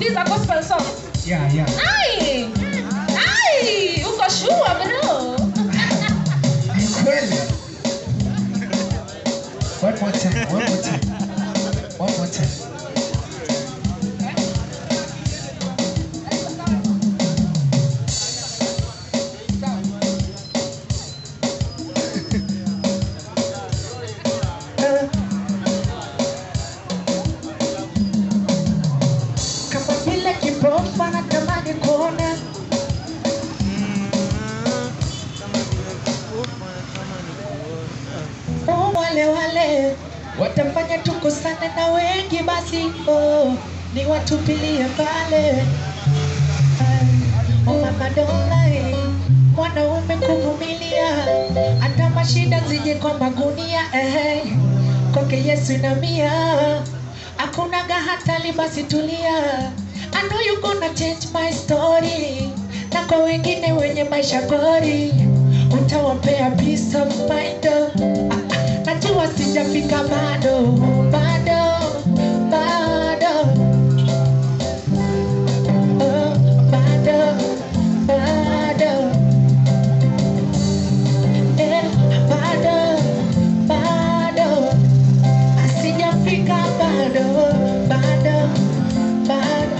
these are gospel songs. Yeah, yeah. Ai! Ai! Uko sure bro? Ni kweli. One more time, one more time. One more time. Kama vile kipofu anatamani kuona Oh, wale wale watafanya tukusane na wengi basi oh, ni watupilie pale oh, mama dolai mwanaume kuvumilia hata mashida zije kwa magunia eh, kwake yesu na mia hakunaga hatari basi tulia I know you gonna change my story na kwa wengine wenye maisha gori utawapea peace of mind oh. Ah, ah, najua sijafika bado bado bado oh, bado bado eh, bado bado asijafika bado bado bado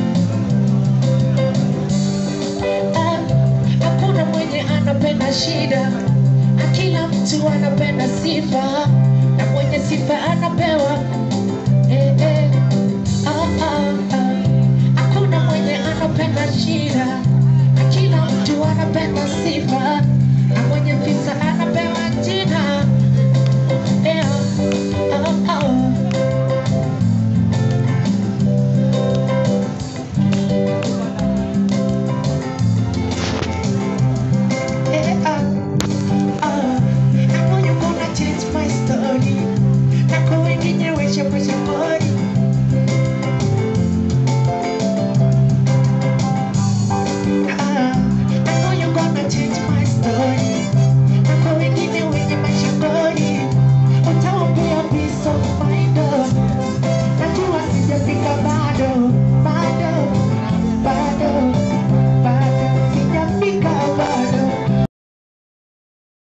Ah, hakuna mwenye anapenda shida kila mtu anapenda sifa na mwenye sifa anapewa eh, eh. Ah, ah, ah. hakuna mwenye anapenda shida kila mtu anapenda sifa